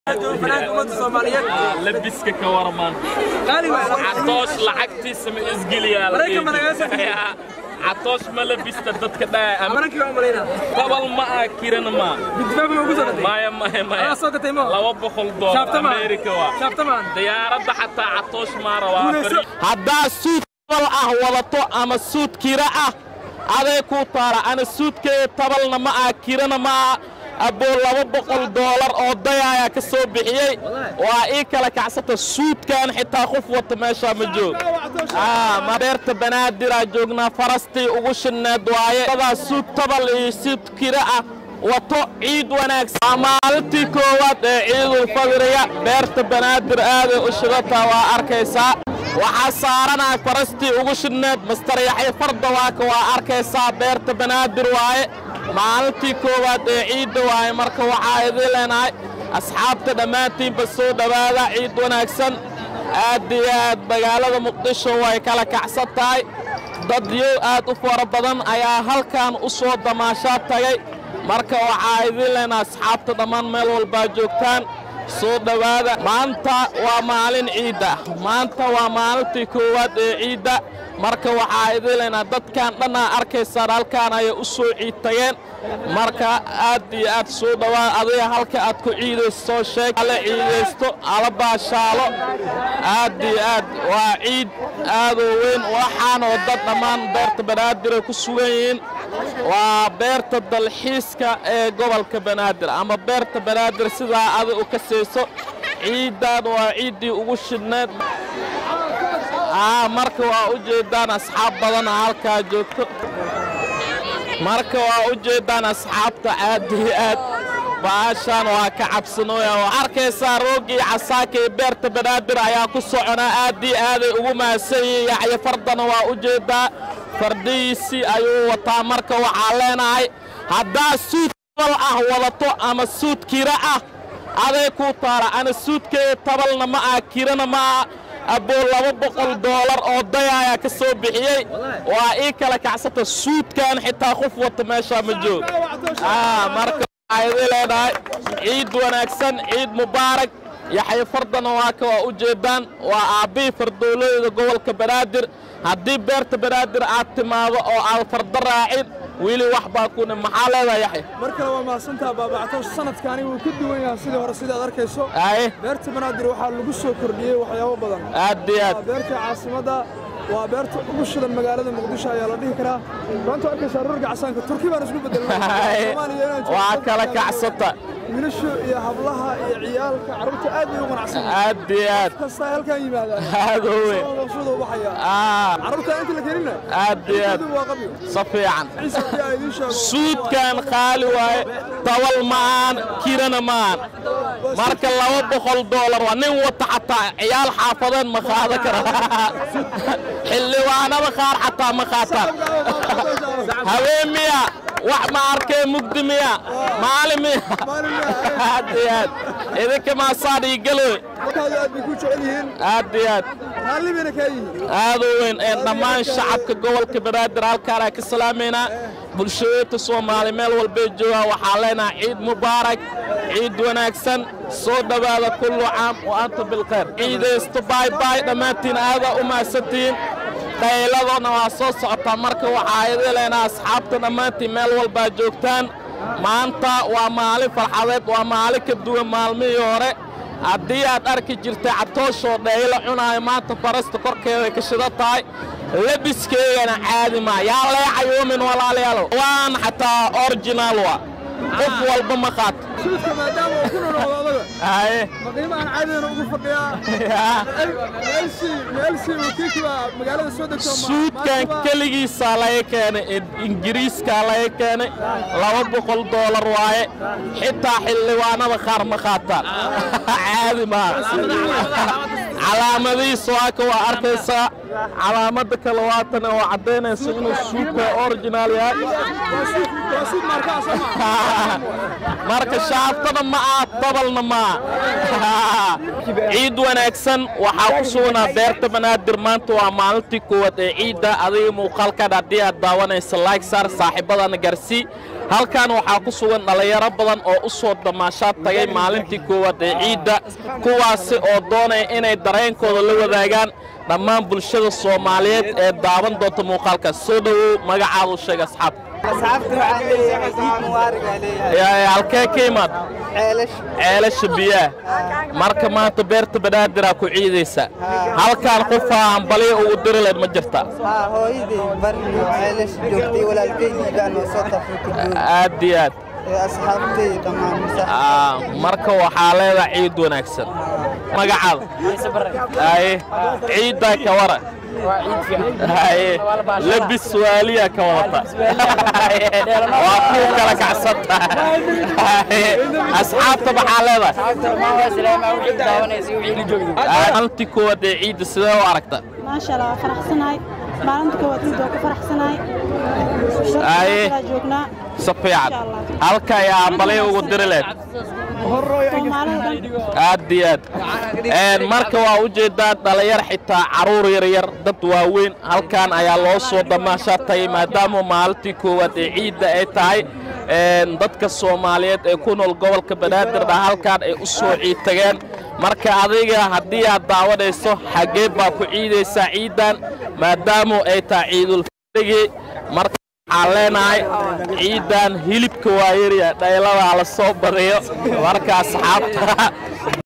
labiska ka warman catoosh lacagtiisa ma isgeliyaa catoosh ma labista dadka dhabal ma ah kirana ma maya maya maya laba boqol doolar amerika waa diyaaradda xataa catoosh maara waa haddaa suud tabal ah wadato ama suud kira ah aday kuu taala ana suudkeeda tabalna ma ah kirana ma ah aboo laba boqol doolar oo dayaayaa ka soo bixiyey waa ii kala kacsata suudkan xitaa qof wata meeshaa ma joog beerta banaadiraan joognaa farastii ugu shinneed waaye dadaa suud tabal iyo suud kira ah wato ciid wanaagsan waa maalintii koowaad ee ciidulfadriga beerta banaadir aaday u shidataa waa arkaysaa waxaa saaranaa farastii ugu shinneed master yaxya fardawaaka waa arkaysaa beerta banaadir waaye maalintii koowaad ee ciidda waaye marka waxaa idin leenahay asxaabta dhammaantiinba soo dhowaada ciid wanaagsan aad iyo aad magaalada muqdisho way kala kacsan tahay dadyow aad u fara badan ayaa halkan u soo damaashaa tagay marka waxaa idin leenahay asxaabta dhammaan meel walbaa joogtaan soo dhowaada maanta waa maalin ciidda maanta waa maalintii koowaad ee ciidda marka waxaa idin leenaha dadkan dhannaa arkaysaan halkaan ayay u soo ciid tageen marka aad iyo aad soo dhowaada adiga halka aad ku ciidayso soo sheeg ala ciidaysto ala baashaalo aad iyo aad waa ciid aadoo weyn waxaanoo dad dhammaan beerta banaadir ku sugan yihiin waa beerta dalxiiska ee gobolka banaadir ama beerta banaadir sidaa adi u ka sayso ciiddan waa ciiddii ugu shidhneed marka waa u jeeddaan asxaab badana halkaa joogto marka waa u jeeddaan asxaabta aad iyo aad baashaan waa ka cabsanooya waa arkaysaa roogii casaaka ee beerta banaadir ayaa ku soconaa aad iyo aaday ugu mahadsan yihiin yaxyo fardana waa u jeeddaa fardihiisii ayuu wataa marka waxaa leenahay haddaa suud tabal ah wadato ama suud kira ah aday kuu taala ana suudkeeda tabalna ma ah kirana ma ah aboo laba boqol doolar oo dayaayaa ka soo bixiyey waa ii kala kacsata suudkan xitaa qof wata meeshaa ma joog marka waxaa idin leedahay ciid wanaagsan ciid mubaarak yaxyo fardana waa ka waa u jeeddaan waa aabbihii fardoolooyda gobolka banaadir haddii beerta banaadir aad timaado oo aad fardo raacin weli wax baa kuna maxaa leedahay yaxya mar kale waa mahadsantaha baabactoosh sanadkaani wuu ka duwan yahay sidii hore sidii aad arkayso aye beerta banaadir waxaa lagu soo kordhiyey waxyaabo badan aad iyo aad waa beerta caasimadda waa beerta ugu shidan magaalada muqdisho ayaa la dhihi karaa maanta arkaysaa rurga casaanka turki baan isku bedelnay waa kala kacsata wiilashu iyo hablaha iyo ciyaalka carruurta aad bay u qanacsan aad iyo aad kasta halkan yimaadaan aad u weyn maqsuuda u baxaya Ah, carruurta inta la keenina aad iyo aad waa qabyo si fiican ciise haddii aan idiin sheego suudkan qaali waaye tabal ma'aan kirana ma'aan marka laba boqol doolar waa nin wata xataa ciyaal xaafadeed ma qaada kara xildhibaanada qaar xataa ma qaataan haween miya wax ma arkee mugdi miya maalin miya aad iyo aad idinka maasaan ii galoy markaadu aad bay ku jecel yihiin aad iyo aad raalli bayna kaa yihiin aad u weyn ee dhammaan shacabka gobolka banaadir halkaan aan ka salaamaynaa bulshadeedta soomaali meel walbay joogaan waxaa leenahay ciid mubaarak ciid wanaagsan soo dhowaada kullu caam wa anta bilkhayr ciidaysto baay baay dhammaantiin aadaa u mahadsantihiin dhayladona waa soo socotaa marka waxaa idin leenaha asxaabta dhammaantiin meel walbaa joogtaan maanta waa maalin farxadeed waa maalin ka duwan maalmihii hore haddii aad arki jirtay catooshoo dhaylo cunaayo maanta farasta korkeeday ka shida tahay labiskeygana caadi maa yaa leecayuumin walaalayaal waan xataa originaal wa qof walba ma qaato suudka maadaama uu ku nonoqdo odaga haye ma qiimo aan caadiyana ugu fadhiyaa meelsi meelsi uu kiiki baa magaalada soo degto ma- suudkan maanta baa- keligiisaa laga keenay ingiriiskaa laga keenay laba boqol doolar waaye xitaa xildhibaanada qaar ma qaataan caadi maaha calaamadihiisa waa ka waa arkaysaa calaamada kale waatana oo caddaynaysa inuu suudka original yahay waa suud waa suud maarkaa soo ma marka shaaftada ma ah dabalna ma ah ciid wanaagsan waxaa ku sugnaa beerta banaadir maanta waa maalintii koowaad ee ciidda adiga muuqaalkan haddii aad daawanaysa like saar saaxiibadana garsii halkan waxaa ku sugan dhallinyaro badan oo u soo damaashaad tagay maalintii koowaad ee ciidda kuwaasi oo doonaya inay dareenkooda la wadaagaan dhammaan bulshada soomaaliyeed ee daawan doonta muuqaalkaas soo dhowow magacaadu sheeg asxaab asxaabta waxaan leeyahay ciid mubaarak aa leeyahay halkee ka imaad ceelash ceelasha biyaha marka maanta beerta banaadirah ku ciidaysa halkaan qofaa hambaliya ugu diri layd ma jirta haa hooyaday barno ceelash joogtay walaalkeydii baa noo soo tafrika jooga aad iyo aad ee asxaabtay dhammaan masax Aa, marka waxaa leedahay ciid wanaagsan magacaada haye ciiddaa ka wara haye labis waaliya ka wadata Haye, waa kuu kala kacsanta Haye, asxaabta maxaa leedahay haltii koowaad ee ciidda sidee u aragta maasha allah waa faraxsanahay maalinta koowaad ciid waa ku faraxsanahay Aye. Dadka joognaa si fiican halka ayaa hambalyo ugu diri leed soomaalida dhan aad iyo aad Een, marka waa u jeedaan dhallinyar xitaa carruur yaryar dad waaweyn halkan ayaa loo soo damaashaa tagay maadaama maalintii koowaad ee ciidda ay tahay Een, dadka soomaaliyeed ee ku nool gobolka banaadirna halkan ay u soo ciid tageen marka adiga haddii aad daawanayso xaggee baa ku ciidaysaa ciiddan maadaama ay tahay ciidulfidrigi marka waxaan leenahay ciiddan hilibka waa yarya dhayladaa la soo badiyo marka asxaabta